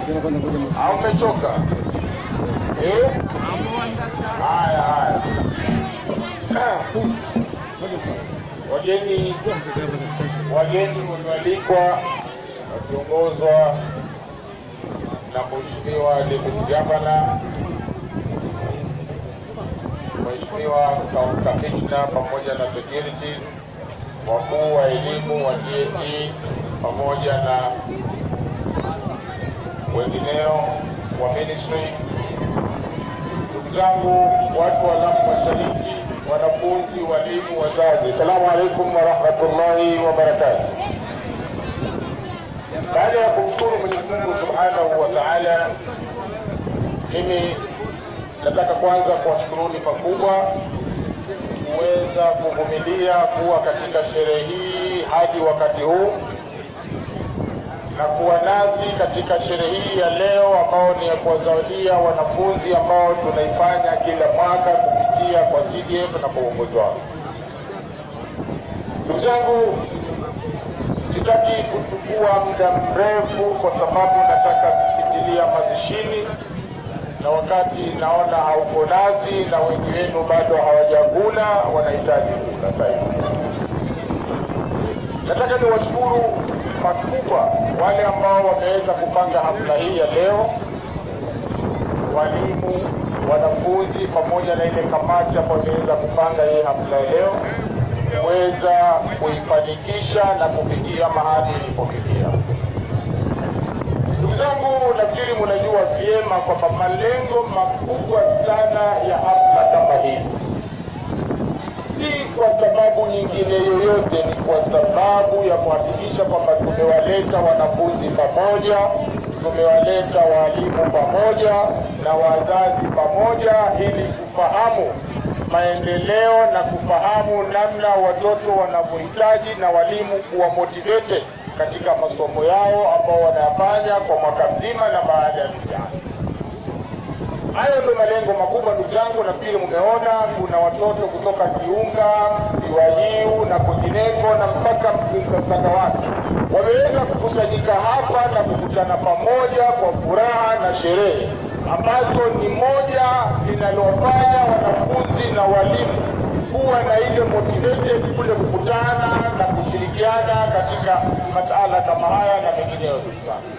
au mmechoka eh? Haya, haya. Wageni wageni walioalikwa wakiongozwa na Mheshimiwa Deputy Governor, Mheshimiwa Kamishna pamoja na securities, wakuu wa elimu wa TSC pamoja na wengineo wa ministry, ndugu zangu watu wa Lamu Mashariki, wanafunzi, walimu, wazazi, assalamu alaikum warahmatullahi wabarakatuh. Baada ya kumshukuru Mwenyezi Mungu Subhanahu wa Ta'ala, mimi nataka kwanza kuwashukuruni pakubwa kuweza kuvumilia kuwa katika sherehe hii hadi wakati huu na kuwa nasi katika sherehe hii ya leo ambao ni ya kuwazawadia wanafunzi ambao tunaifanya kila mwaka kupitia kwa CDF na kwa uongozi wao. Ndugu zangu, sitaki kuchukua muda mrefu kwa sababu nataka kukimbilia mazishini, na wakati naona hauko nasi na wengi wenu bado hawajakula, wanahitaji kula sasa hivi. Nataka niwashukuru pakubwa wale ambao wameweza kupanga hafla hii ya leo, walimu, wanafunzi, pamoja na ile kamati ambayo imeweza kupanga hii hafla ya leo kuweza kuifanikisha na kufikia mahali ilipofikia. Ndugu zangu, nafikiri mnajua vyema kwamba malengo makubwa sana ya hafla kama hizi si kwa sababu nyingine yoyote, ni kwa sababu ya kuhakikisha kwamba tumewaleta wanafunzi pamoja, tumewaleta walimu pamoja na wazazi pamoja, ili kufahamu maendeleo na kufahamu namna watoto wanavyohitaji na walimu kuwa motivated katika masomo yao ambao wanayafanya kwa mwaka mzima na baada ya mtihani. Hayo ndio malengo makubwa, ndugu zangu. Nafikiri mmeona kuna watoto kutoka Kiunga, Kiwajiu na kwingineko na mpaka mpaka wake wameweza kukusanyika hapa na kukutana pamoja kwa furaha na sherehe ambazo ni moja linalofanya wanafunzi na walimu kuwa na ile motivated kule kukutana na kushirikiana katika masala kama haya na mengineyo. Ndugu zangu,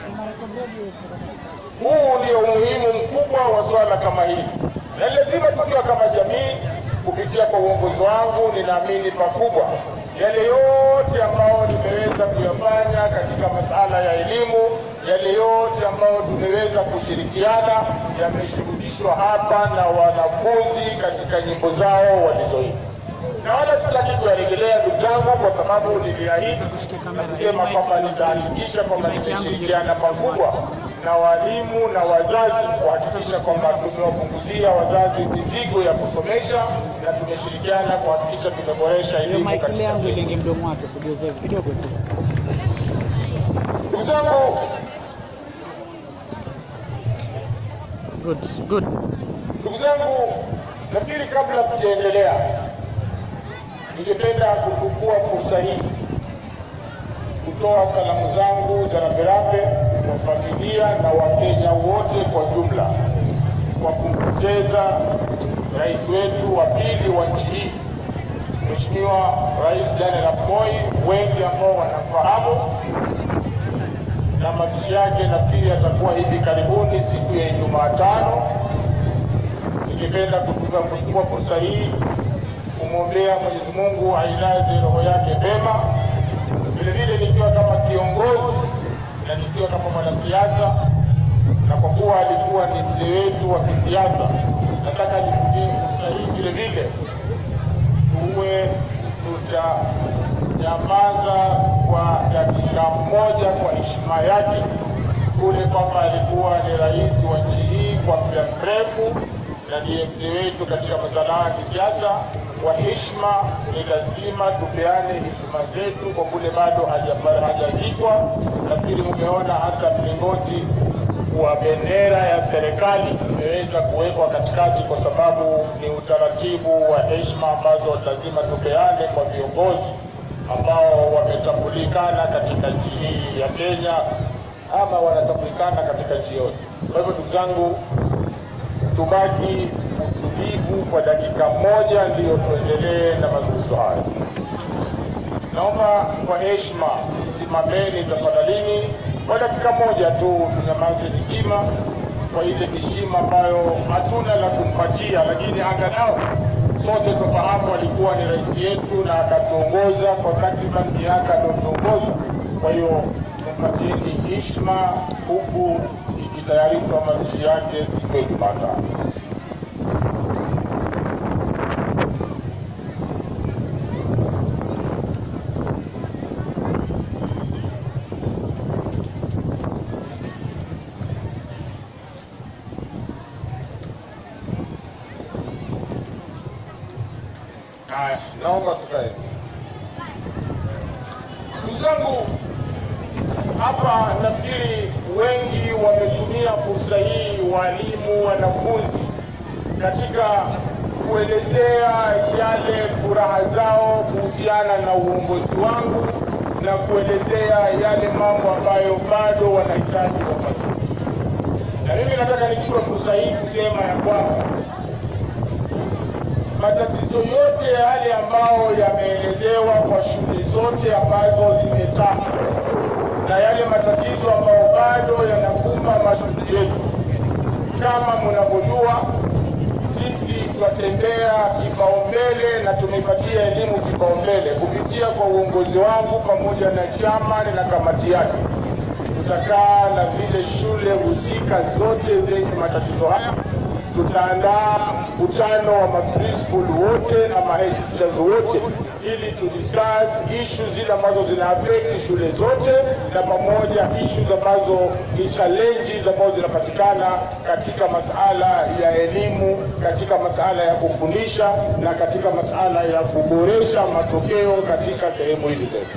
huu ndio umuhimu mkubwa wa swala kama hili, na lazima tukiwa kama jamii, kupitia kwa uongozi wangu, ninaamini pakubwa yale yote ambayo nimeweza kuyafanya katika masala ya elimu, yale yote ambayo tumeweza kushirikiana yameshuhudishwa hapa na wanafunzi katika nyimbo zao walizoimba na wala sitaki kuyarejelea ndugu zangu, kwa sababu niliahidi na kusema kwamba nitahakikisha kwamba nimeshirikiana pakubwa na walimu na wazazi kuhakikisha kwamba tumewapunguzia wazazi mizigo ya kusomesha na tumeshirikiana kuhakikisha tumeboresha elimu Mike katika yangu sehemu. ilingi mdomo wake kugeuza kidogo tu. Ndugu zangu, Good, good. ndugu zangu, nafikiri kabla sijaendelea, ningependa kuchukua fursa hii kutoa salamu zangu za rambirambi kwa familia na Wakenya wote kwa jumla kwa kumpoteza rais wetu wa pili wa nchi hii Mheshimiwa Rais Daniel Arap Moi, wengi ambao wanafahamu, na mazishi yake nafikiri yatakuwa hivi karibuni siku ya Jumatano. Ningependa kutumia kuchukua fursa hii kumwombea Mwenyezi Mungu ailaze roho yake pema, vile vile nikiwa kama kiongozi na nikiwa kama mwanasiasa, na kwa kuwa alikuwa ni mzee wetu wa kisiasa, nataka nitumie fursa hii vile vile tuwe tutanyamaza kwa dakika moja kwa heshima yake, kule kwamba alikuwa ni rais wa nchi hii kwa muda mrefu na ndiye mzee wetu katika masuala ya kisiasa. Kwa heshima, ni lazima tupeane heshima zetu kwa kule bado haja- hajazikwa. Nafikiri mumeona hata mlingoti wa bendera ya serikali imeweza kuwekwa katikati, kwa sababu ni utaratibu wa heshima ambazo lazima tupeane kwa viongozi ambao wametambulikana katika nchi hii ya Kenya ama wanatambulikana katika nchi yote. Kwa hivyo ndugu zangu, tubaki utulivu kwa dakika moja, ndiyo tuendelee na mazungumzo haya. Naomba kwa heshima tusimameni tafadhalini kwa dakika moja tu, tunyamaze hekima kwa ile heshima ambayo hatuna la kumpatia, lakini angalau sote tufahamu alikuwa ni rais yetu na akatuongoza kwa takriban miaka aliyotuongoza. Kwa hiyo tumpatieni heshima huku ikitayarishwa mazishi yake siku ya Jumatano. Haya, naomba tukae. Ndugu zangu, hapa nafikiri wengi wametumia fursa hii, walimu, wanafunzi, katika kuelezea yale furaha zao kuhusiana na uongozi wangu na kuelezea yale mambo ambayo bado wanahitaji wafanye. Na mimi nataka nichukue fursa hii kusema ya kwamba matatizo yote yale ambayo yameelezewa kwa shule zote ambazo zimetajwa na yale matatizo ambayo bado yanakumba mashule yetu, kama mnavyojua, sisi twatembea kipaumbele na tumepatia elimu kipaumbele kupitia kwa uongozi wangu pamoja na chama na kamati yake. Tutakaa na zile shule husika zote zenye matatizo haya tutaandaa mkutano wa maprincipal wote na mahead teachers wote ili tu discuss issues zile ambazo zina affect shule zote na pamoja issues ambazo ni challenges ambazo zinapatikana katika masala ya elimu, katika masala ya kufundisha na katika masala ya kuboresha matokeo katika sehemu hizi zetu.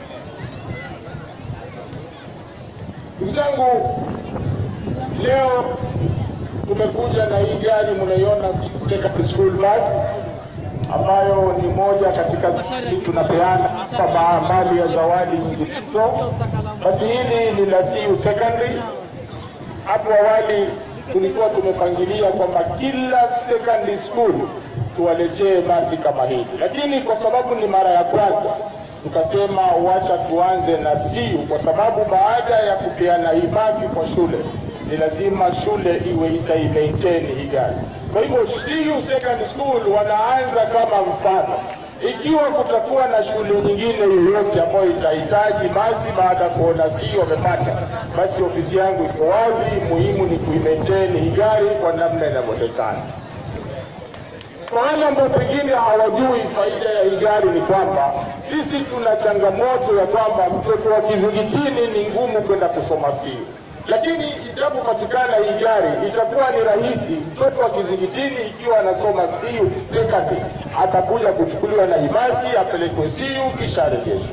Ndugu zangu, leo tumekuja na hii gari mnaiona secondary school bus ambayo ni moja katika zile tunapeana hapa mbali ya zawadi nyinginezo. Basi hili ni la CU Secondary. Hapo awali tulikuwa tumepangilia kwamba kila secondary school tuwaletee basi kama hili, lakini kwa sababu ni mara ya kwanza tukasema wacha tuanze na CU kwa sababu baada ya kupeana hii basi kwa shule ni lazima shule iwe itaimaintain hii gari. Kwa hivyo CU Secondary School wanaanza kama mfano. Ikiwa kutakuwa na shule nyingine yoyote ambayo itahitaji basi, baada ya kuona CU wamepata, basi ofisi yangu iko wazi. Muhimu ni kuimaintain hii gari kwa namna inavyotakana. Kwa wale ambao pengine hawajui faida ya hii gari ni kwamba sisi tuna changamoto ya kwamba mtoto wa kizingitini ni ngumu kwenda kusoma CU lakini itapopatikana hii gari itakuwa ni rahisi. Mtoto wa kizingitini ikiwa anasoma CU secondary atakuja kuchukuliwa na ibasi apelekwe CU kisha arejeshwe.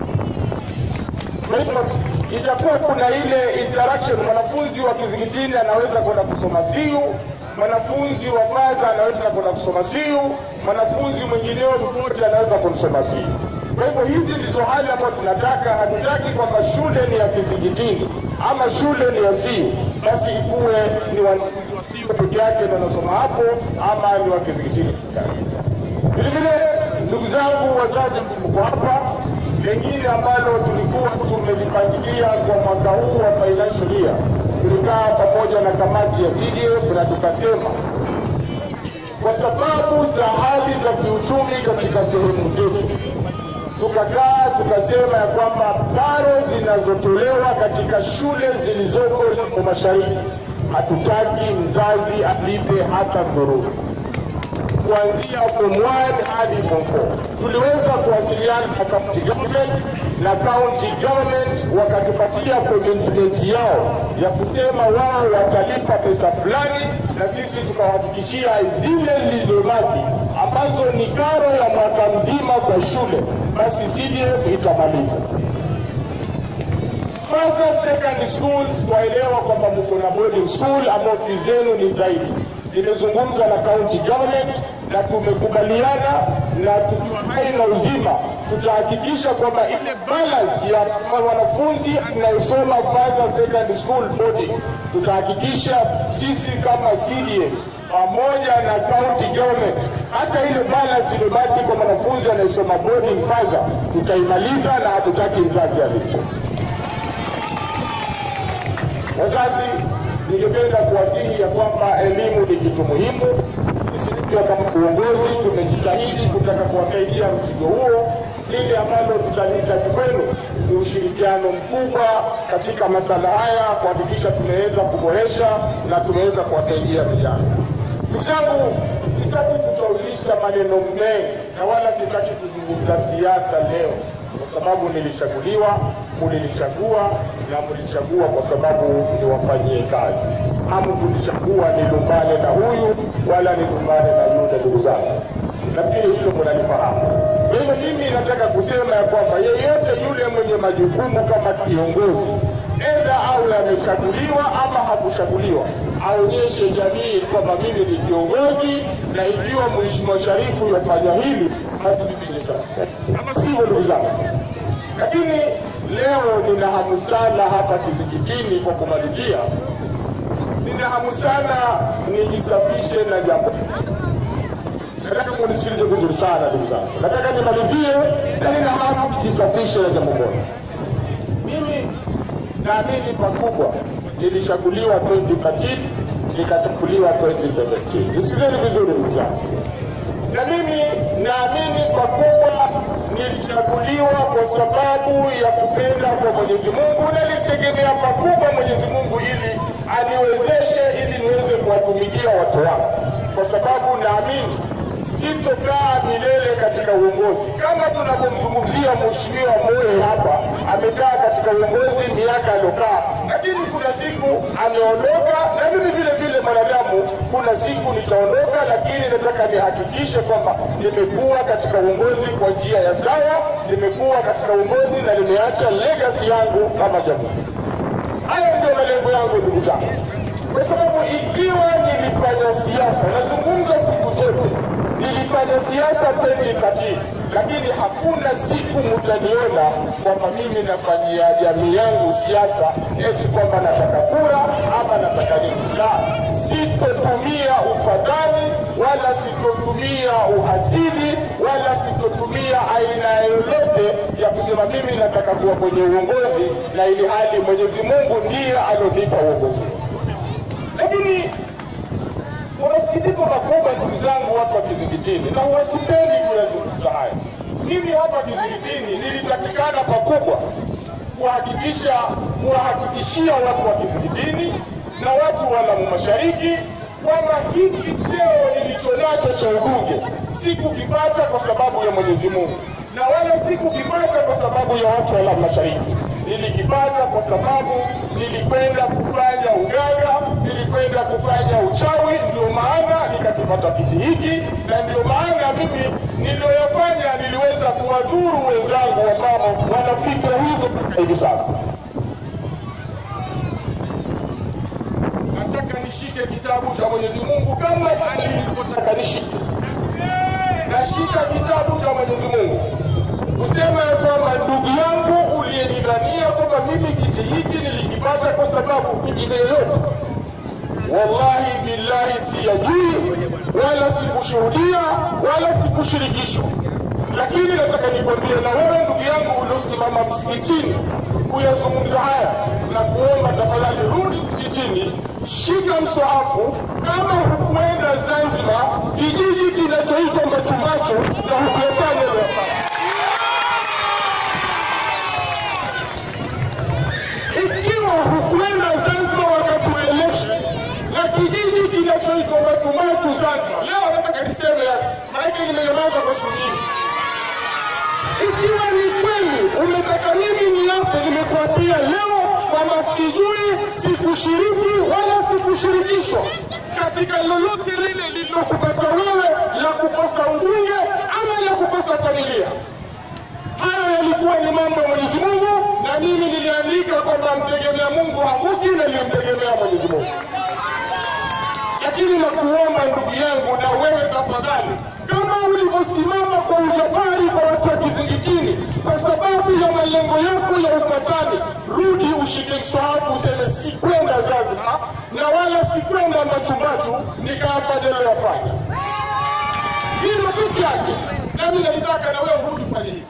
Kwa hivyo itakuwa kuna ile interaction, mwanafunzi wa kizingitini anaweza kwenda kusoma CU, mwanafunzi wa faza anaweza kwenda kusoma CU, mwanafunzi mwingineo popote anaweza kusoma CU. Kwa hivyo hizi ndizo hali ambazo tunataka. Hatutaki kwamba shule ni ya kizingitini ama shule ni ya CU basi ikuwe ni wanafunzi wa CU peke yake ndio wanasoma hapo ama ni wa kizingitini peke yake. Vile vile, ndugu zangu wazazi, mko hapa, lengine ambalo tulikuwa tumelipangilia kwa mwaka huu wa financial year, tulikaa pamoja na kamati ya CDF na tukasema kwa sababu za hali za kiuchumi katika sehemu zetu tukakaa tukasema ya kwamba karo zinazotolewa katika shule zilizoko Lembo Mashariki, hatutaki mzazi alipe hata dhururu kuanzia form 1 hadi form 4. Tuliweza kuwasiliana na county government na county government wakatupatia commitment yao ya kusema wao watalipa pesa fulani, na sisi tukawahakikishia zile zilizobaki ambazo ni karo ya mwaka mzima kwa shule, basi CDF itamaliza. Further secondary school twaelewa kwamba mko na boarding school ambao fees zenu ni zaidi. Nimezungumza na county government na tumekubaliana na tukiwa hai na uzima tutahakikisha kwamba ile balance ya wanafunzi tunayosoma Faza Secondary School boarding, tutahakikisha sisi kama CDF pamoja na county government, hata ile balance iliyobaki kwa mwanafunzi anayesoma boarding Faza tutaimaliza, na hatutaki mzazi alipo. Wazazi, ningependa kuwasihi ya kwamba elimu ni kitu muhimu. Sisi pia kama uongozi tumejitahidi kutaka kuwasaidia mzigo huo. Lile ambalo tutalihitaji kwenu ni ushirikiano mkubwa katika masala haya, kuhakikisha tumeweza kuboresha na tumeweza kuwasaidia vijana. Ndugu zangu, sitaki kutaulisha maneno mengi na wala sitaki kuzungumza siasa leo kwa sababu nilichaguliwa, mulinichagua na mulichagua kwa sababu niwafanyie kazi. Hamkunichagua nilumbane na huyu wala nilumbane na yule. Ndugu zangu, nafikiri hilo munalifahamu. Kwa hivyo mimi nataka kusema ya kwamba yeyote yule mwenye majukumu kama kiongozi, edha au amechaguliwa ama hakuchaguliwa, aonyeshe jamii kwamba mimi ni kiongozi, na ikiwa Mheshimiwa Sharifu yafanya hili, basi mimi nitafanya ama sivyo, ndugu zangu. Lakini leo nina hamu sana hapa Kizingitini, kwa kumalizia, nina hamu sana nijisafishe na jambo nataka munisikilize vizuri sana ndugu zangu. Nataka nimalizie na nina hamu nijisafishe na jambo moja. Mimi naamini pakubwa nilichaguliwa 2013 nikachaguliwa 2017. Nisikilizeni vizuri ndugu zangu na mimi naamini pakubwa nilichaguliwa kwa sababu ya kupenda kwa Mwenyezi Mungu, na nilitegemea pakubwa Mwenyezi Mungu ili aniwezeshe ili niweze kuwatumikia watu wangu, kwa sababu naamini sitokaa milele katika uongozi kama tunavyomzungumzia Mheshimiwa Moyo hapa, amekaa katika uongozi miaka aliokaa, lakini kuna siku ameondoka, na mimi vile vile mwanadamu, kuna siku nitaondoka, lakini nataka nihakikishe kwamba nimekuwa katika uongozi kwa njia ya sawa, nimekuwa katika uongozi na nimeacha legacy yangu kama jamii. Haya ndio malengo yangu ndugu zangu, kwa sababu ikiwa nilifanya siasa, nazungumza siku zote nilifanya siasa 2013 lakini hakuna siku mtaniona kwamba mimi nafanyia jamii yangu siasa eti kwamba nataka kura ama nataka nini. La, sitotumia ufadhali wala sitotumia uhasidi wala sitotumia aina yoyote ya kusema mimi nataka kuwa kwenye uongozi na ili hali Mwenyezi Mungu ndiye alonipa uongozi. Lakini kwa masikitiko makubwa, ndugu zangu, watu wa Kizingitini, na wasipendi kuyazungumza haya. Mimi hapa Kizingitini nilitakikana pakubwa kuhakikisha kuwahakikishia watu wa Kizingitini na watu wa Lamu Mashariki kwamba hiki cheo nilichonacho cha ubunge sikukipata kwa sababu ya Mwenyezi Mungu na wala sikukipata kwa sababu ya watu wa Lamu Mashariki. Nilikipata kwa sababu nilikwenda kufanya uganga, nilikwenda kufanya uchawi, ndio maana nikakipata kiti hiki, na ndio maana mimi niliyoyafanya niliweza kuwadhuru wenzangu ambao wana fikra hizo mpaka hivi sasa. Nataka nishike kitabu cha Mwenyezi Mungu kama alivyotaka nishike. Nashika kitabu cha Mwenyezi Mungu kusema ya kwamba ndugu yangu uliyenidhania kwamba mimi kiti hiki nilikipata kwa sababu nyingine yoyote, wallahi billahi siyajui wala sikushuhudia wala sikushirikishwa. Lakini nataka nikwambie na wewe ndugu yangu uliosimama msikitini kuyazungumza haya na kuomba tafadhali, rudi msikitini, shika mswahafu. Kama hukuenda Zanzibar, kijiji kinachoitwa Machumacho na hukuyafanya yafanya ikiwa hukwenda Zanzibar wakati wa election na kijiji kinachoitwa Matumatu Zanzibar, leo nataka niseme, maanake nimenyamaza kwa siku nyingi. Ikiwa ni kweli umetaka mimi niape, nimekuapia leo kwamba sijui, sikushiriki wala sikushirikishwa katika lolote lile lililokupata wewe la kukosa ubunge ama la kukosa familia. Hayo yalikuwa ni mambo ya Mwenyezi Mungu, na mimi niliandika kwamba mtegemea Mungu haanguki, na nilimtegemea Mwenyezi Mungu. Lakini nakuomba ndugu yangu, na wewe tafadhali, kama ulivyo kusimama kwa ujabari kwa watu wa Kizingitini kwa sababu ya malengo yako ya ufatani, rudi ushike mswahafu useme sikwenda Zanzibar na wala sikwenda Machumbatu nikayafanya niliyofanya. Hilo peke yake, nami naitaka na wewe urudi fanye hivi.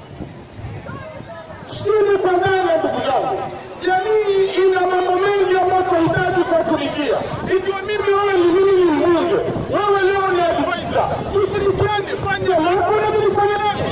Sini kwa dhana, ndugu zangu, jamii ina mambo mengi ambayo tunahitaji kuwatumikia. Ikiwa mimi wewe ni mimi ni mbunge, wewe leo ni advisor, tushirikiane, fanya lako na mimi nifanye langu.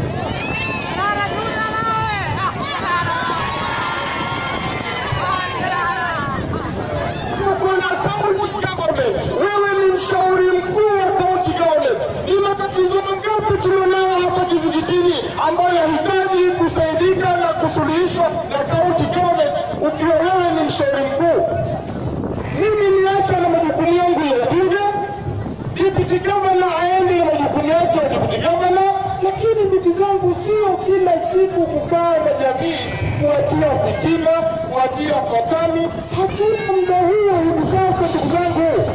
tuko na county government. Wewe ni mshauri mkuu wa county government. Ni matatizo mangapi tulionao hapa Kizingitini ambayo yahitaji kusaidika na kusuluhishwa na county government, ukiwa wewe ni mshauri mkuu? Mimi niacha na majukumu yangu ya ubunge, deputy governor aende na majukumu yake ya deputy governor, lakini ndugu zangu, sio kila siku kukaa na jamii kuwatia fitina, kuwatia fatani. Hatuna muda huo hivi sasa, ndugu zangu,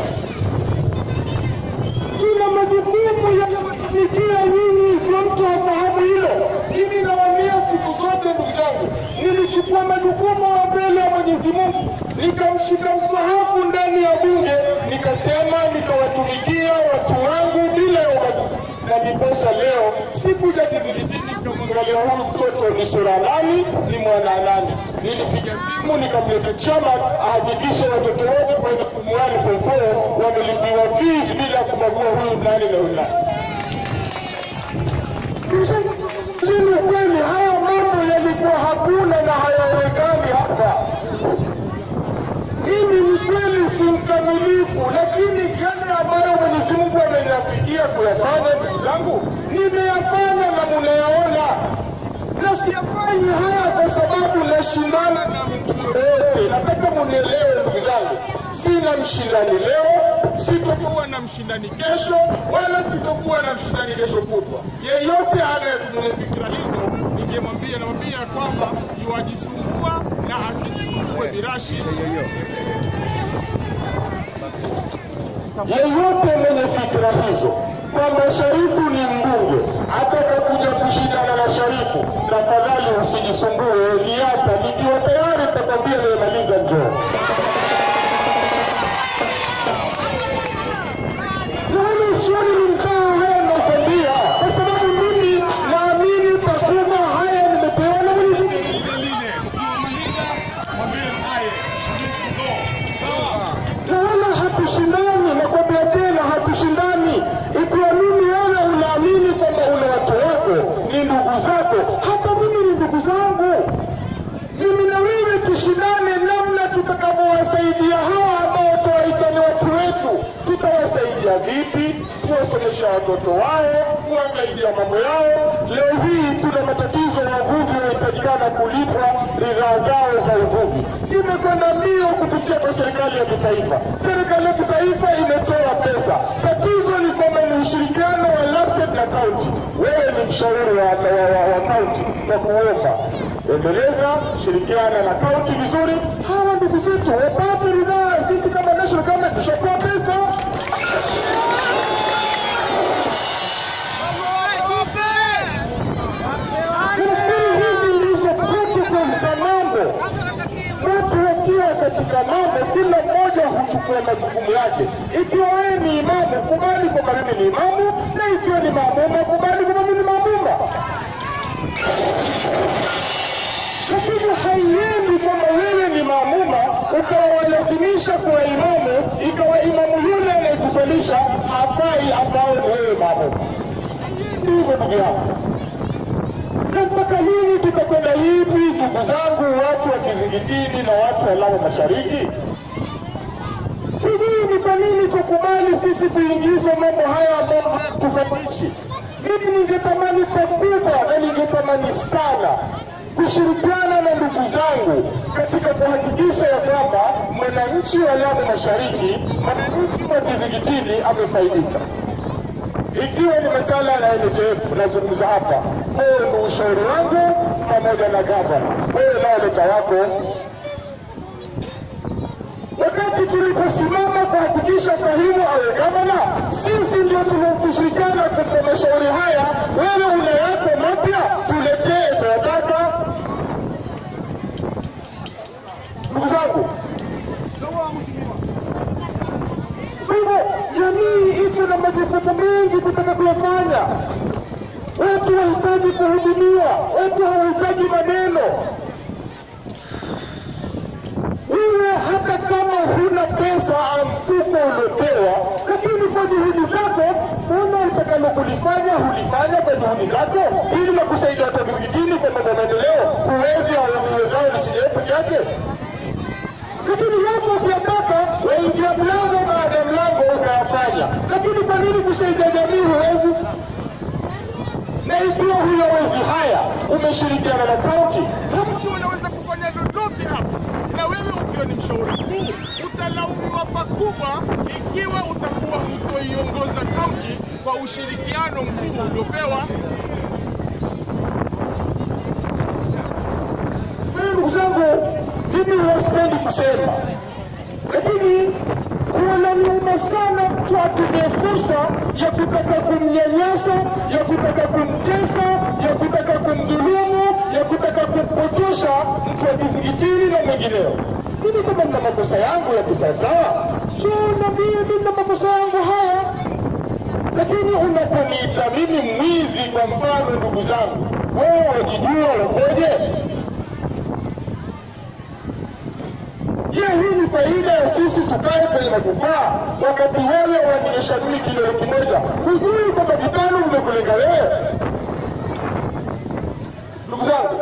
tuna majukumu ya kuwatumikia nyinyi, ikiwa mtu hafahamu hilo. Mimi nawaambia siku zote, ndugu zangu, nilichukua majukumu ya mbele ya Mwenyezi Mungu, nikamshika mswahafu ndani ya bunge, nikasema nikawatumikia watu wangu bila ya ubaguzi na ndiposa leo sikuja Kizingitini nikamwangalia huyu mtoto ni sura nani, ni mwana nani. Nilipiga simu nikamleta chama ahakikishe watoto wote kwanza form 1 form 4 wamelipiwa fees bila kubagua huyu nani na huyu nani. Chini kweli, haya mambo yalikuwa hakuna na hayawekani hapa. Mimi ni kweli si mkamilifu, lakini yale ambayo Mwenyezi Mungu ameniafikia kuyafanya, ndugu zangu, nimeyafanya na munayaona, na siyafanyi haya kwa sababu nashindana na mtu yoyote. Nataka munielewe ndugu zangu, sina mshindani leo, sitokuwa na mshindani kesho, wala sitokuwa na mshindani kesho kutwa. Yeyote anaye fikira hizo, ningemwambia namwambia kwamba yuwajisumbua na asijisumbue birashi yeyote mwenye fikra hizo kwamba Sharifu ni mbunge ataka kuja kushindana na Sharifu, tafadhali usijisumbue, niata nikiwa tayari takwambia nimemaliza, njoo. Nami sioni ni msawa haya nakwambia, kwa sababu mimi naamini pakubwa haya nimepewa na Mwenyezi Mungu. na wala hatushindani, nakwambia tena, hatushindani. Ikiwa mimi wewe unaamini kwamba una watu wako ni ndugu zako, hata mimi ni ndugu zangu. Mimi na wewe tushindane namna tutakavyowasaidia hawa ambao tuwaita ni watu wetu. Tutawasaidia vipi? Kuwasomesha watoto wao, kuwasaidia mambo yao. Leo hii tuna matatizo ya wavuvi wanahitajikana kulipwa ridhaa zao za uvuvi. Imekwenda mbio kupitia kwa serikali ya kitaifa. Serikali ya kitaifa imetoa pesa. Tatizo ni kwamba ni ushirikiano wa LAPSSET na kaunti. Wewe ni mshauri wa, wa, wa, wa kaunti kwa kuomba endeleza, shirikiana na kaunti vizuri. Hawa ndugu zetu wapate ridhaa. Sisi kama national government tushapewa pesa. Nafikiri hizi ndizo protocol za mambo. Watu wakiwa katika mambo, kila mmoja huchukua majukumu yake. Ikiwa wewe ni imamu, kubali kwamba mimi ni imamu, na ikiwa ni maamuma, kubali kwamba mimi ni maamuma. lakini haiendi kwamba wewe ni maamuma ukawalazimisha kuwa imamu, ikawa imamu yule anayekusalisha hafai ambao ni wewe maamuma. Ndivyo ndugu yangu, na mpaka lini tutakwenda hivi, ndugu zangu, watu wa Kizingitini na watu wa Lamu Mashariki? Sijui ni kwa nini tukubali sisi kuingizwa mambo haya ambayo hayatufaidishi. Mimi ningetamani pakubwa na ningetamani sana kushirikiana na ndugu zangu katika kuhakikisha ya kwamba mwananchi wa Lamu Mashariki, mwananchi wa Kizingitini amefaidika. Ikiwa ni masala ya NHF nazungumza hapa, huo ndio ushauri wangu pamoja na gavana. Wewe nao leta wako wakati tuliposimama kuhakikisha Fahimu awe gavana, sisi ndio tushirikiana kwa mashauri haya. Wewe una yako mapya, tuletee, tunataka. Ndugu zangu, kwa hivyo jamii iko na majukumu mengi kutaka kuyafanya. Watu wahitaji kuhudumiwa, watu hawahitaji maneno. Wewe hata kama huna pesa mfuko uliopewa, lakini kwa juhudi zako, una utakalo kulifanya hulifanya kwa juhudi zako, ili na kusaidia watu vijijini kwa mambo ya maendeleo. Huwezi hawaziwezao lisijae peke yake, lakini yako ukiyataka, waingia mlango baada ya mlango unayafanya, lakini kwa nini kusaidia jamii huwezi? Na ikiwa huyawezi haya, umeshirikiana na kaunti, mtu anaweza kufanya lolote hapa, na wewe ukiwa ni mshauri mkuu utalaumiwa pakubwa ikiwa utakuwa hutoiongoza kaunti kwa ushirikiano mkuu uliopewa. Kwa hiyo ndugu zangu, mimi huwa sipendi kusema, lakini kunaniuma sana mtu atumie fursa ya kutaka kumnyanyasa, ya kutaka kumtesa, ya kutaka kumdhulumu, ya kutaka kumpotosha mtu wa kizingitini na mengineo. Mimi kama nina makosa yangu ya kisawasawa, sio niambie mimi na makosa yangu haya, lakini unaponiita mimi mwizi, kwa mfano, ndugu zangu, wewe wajijua ukoje? Je, hii ni faida ya sisi tukae kwenye majukwaa wakati wewe unaonyesha mimi kidole kimoja, hujui kwamba vitano vimekulenga wewe? Ndugu zangu,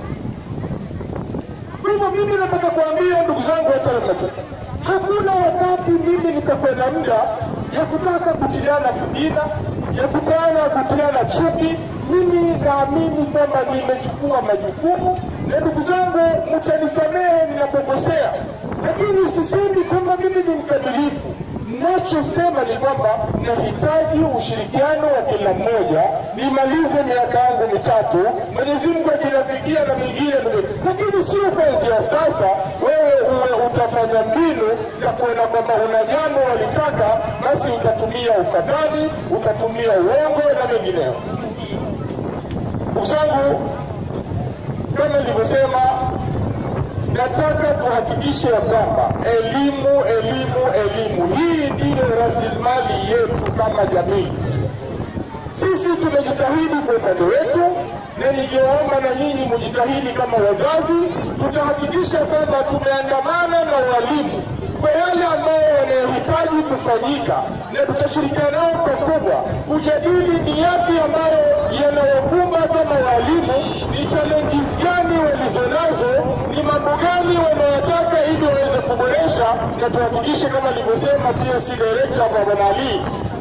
kwa hivyo mimi nataka kuambia ndugu zangu wa Tanga, hakuna wakati mimi nitakwenda muda ya kutaka kutiliana fitina, ya kutana kutiliana chuki. Mimi naamini kwamba nimechukua majukumu, na ndugu zangu, mtanisamehe ninapokosea, lakini sisemi kwamba mimi ni mkamilifu. Nachosema ni kwamba nahitaji ushirikiano wa kila mmoja, nimalize miaka yangu mitatu, Mwenyezi Mungu akinafikia na mingine, lakini sio kuanzia sasa wewe uwe utafanya mbinu za kuona kwamba una jambo walitaka, basi utatumia ufadhali, utatumia uongo na mengineyo. Ndugu zangu, kama nilivyosema, nataka tuhakikishe ya kwamba elimu, elimu, elimu hii ndiyo rasilimali yetu kama jamii. Sisi tumejitahidi kwa upande wetu, na ningewaomba na nyinyi mujitahidi kama wazazi. Tutahakikisha kwamba tumeandamana na walimu kwa yale ambayo wanayohitaji kufanyika, na tutashirikiana nao pakubwa kujadili ni yapi ambayo yanayokumba kama walimu, ni challenges gani walizonazo, ni mambo gani wanayotaka ili waweze kuboresha, na tuhakikishe kama nilivyosema TSC director Bwana Ali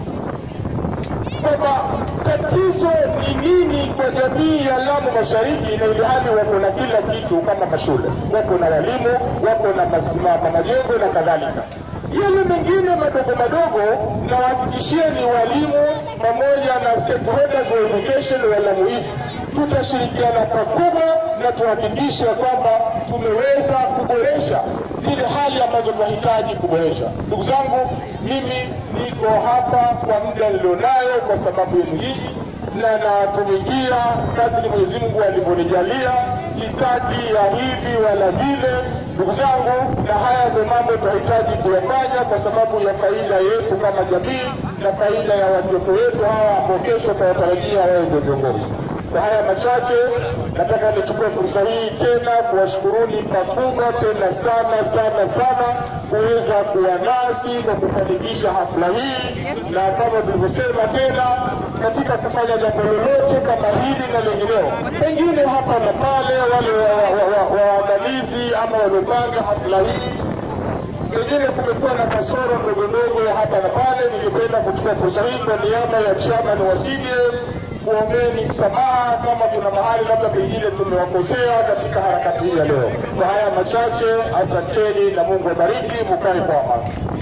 kwamba tatizo ni nini kwa jamii ya Lamu Mashariki, na ili hali wako na kila kitu kama mashule, wako na walimu, wako na mas- ma- ma- majengo na kadhalika. Yale mengine madogo madogo, na wahakikishie ni walimu pamoja na stakeholders wa education wa Lamu East tutashirikiana pakubwa na tuhakikishe kwamba tumeweza kuboresha zile hali ambazo tunahitaji kuboresha. Ndugu zangu, mimi niko hapa kwa muda nilionayo kwa sababu yenu hii na natumikia kadri Mwenyezi Mungu alivyonijalia, sitaki ya hivi wala vile. Ndugu zangu, na haya ndio mambo tunahitaji kuyafanya kwa sababu ya faida yetu kama jamii na faida ya watoto wetu hawa ambao kesho tunawatarajia wawe ndio viongozi. Kwa haya machache, nataka nichukue fursa hii tena kuwashukuruni pakubwa tena sana sana sana kuweza kuwa nasi kwa kufanikisha hafla hii, na kama tulivyosema tena, katika kufanya jambo lolote kama hili na lengineo, pengine hapa na pale, wale waandalizi ama waliopanga hafla hii pengine kumekuwa na kasoro ndogo ndogo hapa na pale. Ningependa kuchukua fursa hii kwa niaba ya chairman wa CDF kuombeni msamaha kama kuna mahali labda pengine tumewakosea katika harakati hii ya leo. Kwa haya machache, asanteni na Mungu abariki, mukae kwa amani.